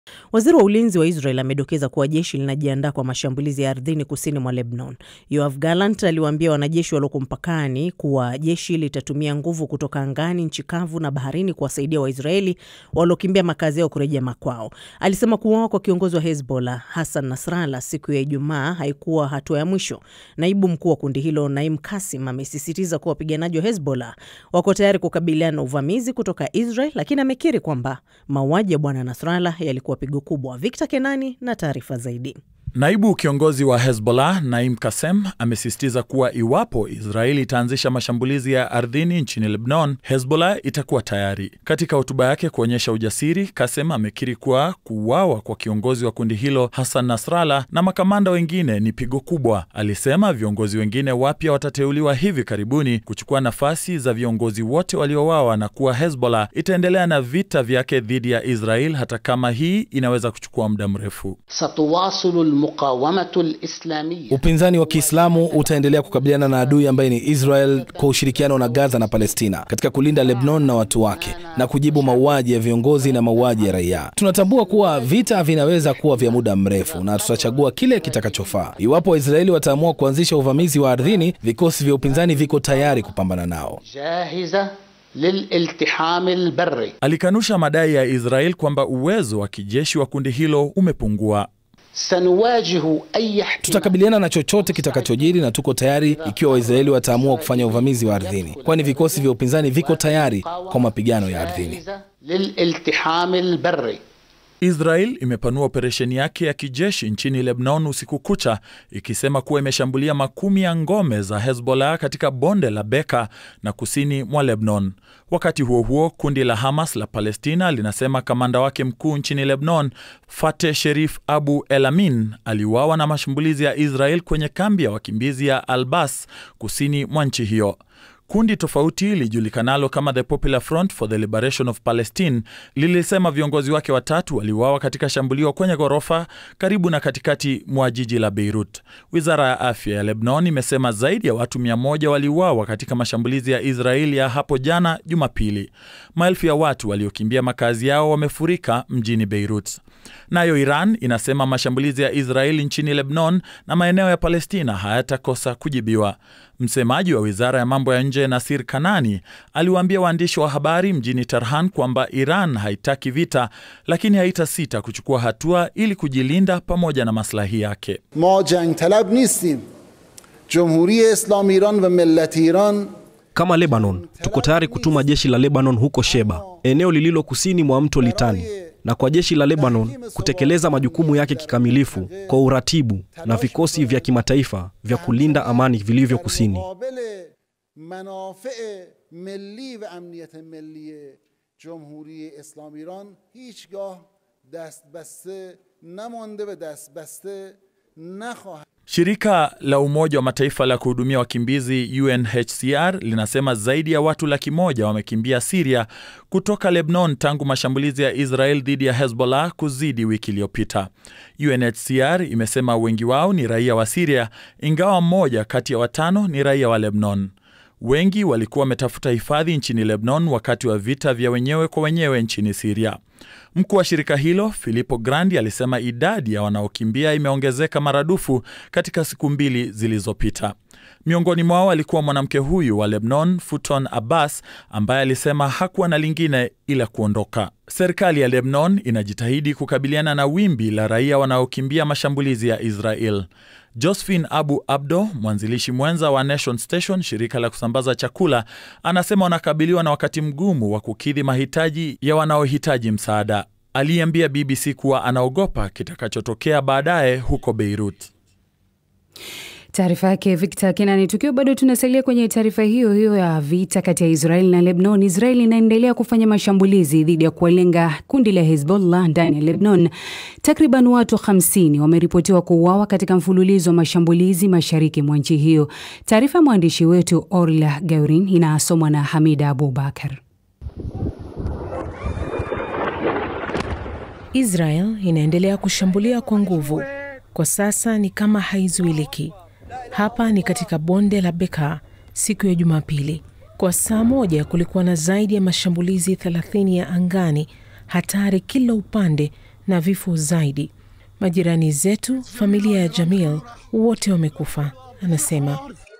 Waziri wa ulinzi wa Israel amedokeza kuwa jeshi linajiandaa kwa mashambulizi ya ardhini kusini mwa Lebanon. Yoav Gallant aliwaambia wanajeshi walioko mpakani kuwa jeshi litatumia nguvu kutoka angani, nchi kavu na baharini kuwasaidia Waisraeli waliokimbia makazi yao kurejea makwao. Alisema kuuawa kwa kiongozi wa Hezbollah Hassan Nasrallah siku ya Ijumaa haikuwa hatua ya mwisho. Naibu mkuu wa kundi hilo Naim Kasim amesisitiza kuwa wapiganaji wa Hezbollah wako tayari kukabiliana na uvamizi kutoka Israel, lakini amekiri kwamba mauaji ya bwana Nasrallah yalikuwa pigo kubwa. Victor Kenani na taarifa zaidi. Naibu kiongozi wa Hezbollah Naim Kasem amesisitiza kuwa iwapo Israeli itaanzisha mashambulizi ya ardhini nchini Lebanon, Hezbollah itakuwa tayari. Katika hotuba yake kuonyesha ujasiri, Kasem amekiri kuwa kuuawa kwa kiongozi wa kundi hilo Hassan Nasrallah na makamanda wengine ni pigo kubwa. Alisema viongozi wengine wapya watateuliwa hivi karibuni kuchukua nafasi za viongozi wote waliouawa na kuwa Hezbollah itaendelea na vita vyake dhidi ya Israel hata kama hii inaweza kuchukua muda mrefu. Upinzani wa Kiislamu utaendelea kukabiliana na adui ambaye ni Israel kwa ushirikiano na Gaza na Palestina katika kulinda Lebanon na watu wake na kujibu mauaji ya viongozi na mauaji ya raia. Tunatambua kuwa vita vinaweza kuwa vya muda mrefu na tutachagua kile kitakachofaa. Iwapo Waisraeli wataamua kuanzisha uvamizi wa ardhini, vikosi vya upinzani viko tayari kupambana nao. Alikanusha madai ya Israel kwamba uwezo wa kijeshi wa kundi hilo umepungua. Tutakabiliana na chochote kitakachojiri na tuko tayari ikiwa Waisraeli wataamua kufanya uvamizi wa ardhini, kwani vikosi vya upinzani viko tayari kwa mapigano ya ardhini. Israel imepanua operesheni yake ya kijeshi nchini Lebanon usiku kucha, ikisema kuwa imeshambulia makumi ya ngome za Hezbollah katika bonde la Beka na kusini mwa Lebanon. Wakati huo huo, kundi la Hamas la Palestina linasema kamanda wake mkuu nchini Lebanon, Fateh Sherif Abu Elamin, aliuawa na mashambulizi ya Israel kwenye kambi ya wakimbizi ya Albas kusini mwa nchi hiyo. Kundi tofauti lilijulikanalo kama The Popular Front for the Liberation of Palestine lilisema viongozi wake watatu waliuawa katika shambulio kwenye ghorofa karibu na katikati mwa jiji la Beirut. Wizara ya afya ya Lebanon imesema zaidi ya watu mia moja waliuawa katika mashambulizi ya Israeli ya hapo jana Jumapili. Maelfu ya watu waliokimbia makazi yao wamefurika mjini Beirut. Nayo Iran inasema mashambulizi ya Israeli nchini Lebanon na maeneo ya Palestina hayatakosa kujibiwa. Msemaji wa wizara ya mambo ya nje Nasir Kanani aliwaambia waandishi wa habari mjini Tehran kwamba Iran haitaki vita, lakini haitasita kuchukua hatua ili kujilinda pamoja na maslahi yake. ma jang talab nistim jumhuri islami iran va millat iran Kama Lebanon, tuko tayari kutuma jeshi la Lebanon huko Sheba, eneo lililo kusini mwa mto Litani, na kwa jeshi la Lebanon kutekeleza majukumu yake kikamilifu kwa uratibu na vikosi vya kimataifa vya kulinda amani vilivyo kusini. muqabil manafi' milli va amniyat milli jumhuri islami iran hichgah dast baste namonde va dast baste nakhwahed Shirika la Umoja wa Mataifa la kuhudumia wakimbizi UNHCR linasema zaidi ya watu laki moja wamekimbia Siria kutoka Lebanon tangu mashambulizi ya Israel dhidi ya Hezbollah kuzidi wiki iliyopita. UNHCR imesema wengi wao ni raia wa Siria, ingawa mmoja kati ya watano ni raia wa Lebanon. Wengi walikuwa wametafuta hifadhi nchini Lebanon wakati wa vita vya wenyewe kwa wenyewe nchini Siria. Mkuu wa shirika hilo Filippo Grandi alisema idadi ya wanaokimbia imeongezeka maradufu katika siku mbili zilizopita. Miongoni mwao alikuwa mwanamke huyu wa Lebanon, Futon Abbas, ambaye alisema hakuwa na lingine ila kuondoka. Serikali ya Lebanon inajitahidi kukabiliana na wimbi la raia wanaokimbia mashambulizi ya Israel. Josephine Abu Abdo, mwanzilishi mwenza wa Nation Station, shirika la kusambaza chakula, anasema wanakabiliwa na wakati mgumu wa kukidhi mahitaji ya wanaohitaji msaada. Aliambia BBC kuwa anaogopa kitakachotokea baadaye huko Beirut. Taarifa yake Victor Kenani. Tukiwa bado tunasalia kwenye taarifa hiyo hiyo ya vita kati ya Israeli na Lebanon, Israeli inaendelea kufanya mashambulizi dhidi ya kuwalenga kundi la Hezbollah ndani ya Lebanon. Takriban watu 50 wameripotiwa kuuawa katika mfululizo wa mashambulizi mashariki mwa nchi hiyo. Taarifa ya mwandishi wetu Orla Gaurin inasomwa na Hamida Abubakar. Israel inaendelea kushambulia kwa nguvu. Kwa sasa ni kama haizuiliki. Hapa ni katika bonde la Beka siku ya Jumapili. Kwa saa moja kulikuwa na zaidi ya mashambulizi 30 ya angani, hatari kila upande na vifo zaidi. Majirani zetu, familia ya Jamil, wote wamekufa, anasema.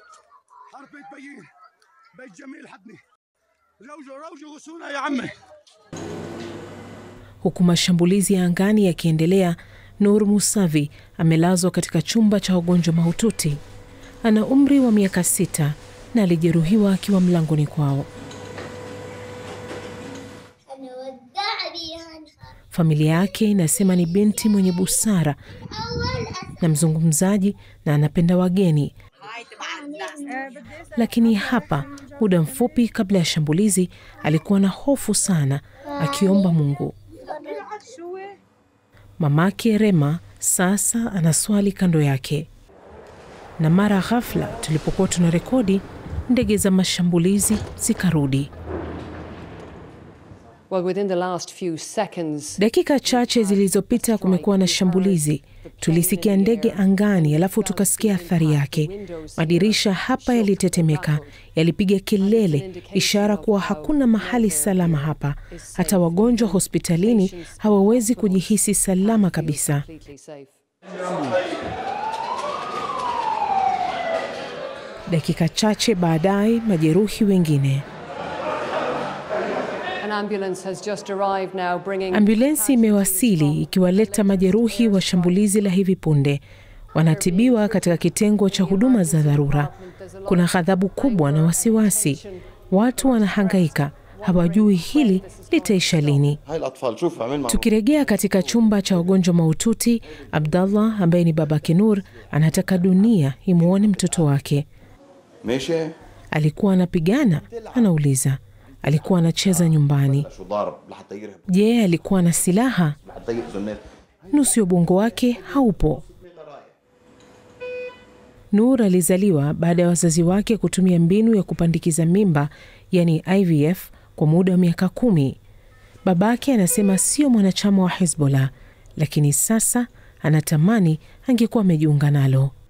Huku mashambulizi ya angani yakiendelea, Nur Musavi amelazwa katika chumba cha wagonjwa mahututi. Ana umri wa miaka sita na alijeruhiwa akiwa mlangoni kwao. Familia yake inasema ni binti mwenye busara na mzungumzaji na anapenda wageni, lakini hapa, muda mfupi kabla ya shambulizi, alikuwa na hofu sana, akiomba Mungu. Mamake Rema sasa anaswali kando yake, na mara ghafla, tulipokuwa tuna rekodi, ndege za mashambulizi zikarudi. Well, within the last few seconds, Dakika chache zilizopita kumekuwa na shambulizi. Tulisikia ndege angani, alafu tukasikia athari yake. Madirisha hapa yalitetemeka, yalipiga kelele, ishara kuwa hakuna mahali salama hapa. Hata wagonjwa hospitalini hawawezi kujihisi salama kabisa. completely safe. Dakika chache baadaye, majeruhi wengine. An ambulance has just arrived now bringing Ambulensi imewasili ikiwaleta majeruhi wa shambulizi la hivi punde. Wanatibiwa katika kitengo cha huduma za dharura. Kuna ghadhabu kubwa na wasiwasi. Watu wanahangaika, hawajui hili litaisha lini. Tukirejea katika chumba cha wagonjwa mahututi, Abdallah ambaye ni babake Nur anataka dunia imwone mtoto wake. Alikuwa anapigana? Anauliza. Alikuwa anacheza nyumbani. Je, alikuwa na silaha? Nusu ya ubongo wake haupo. Nur alizaliwa baada ya wazazi wake kutumia mbinu ya kupandikiza mimba, yani IVF, kwa muda wa miaka kumi. Babake anasema sio mwanachama wa Hezbollah, lakini sasa anatamani angekuwa amejiunga nalo.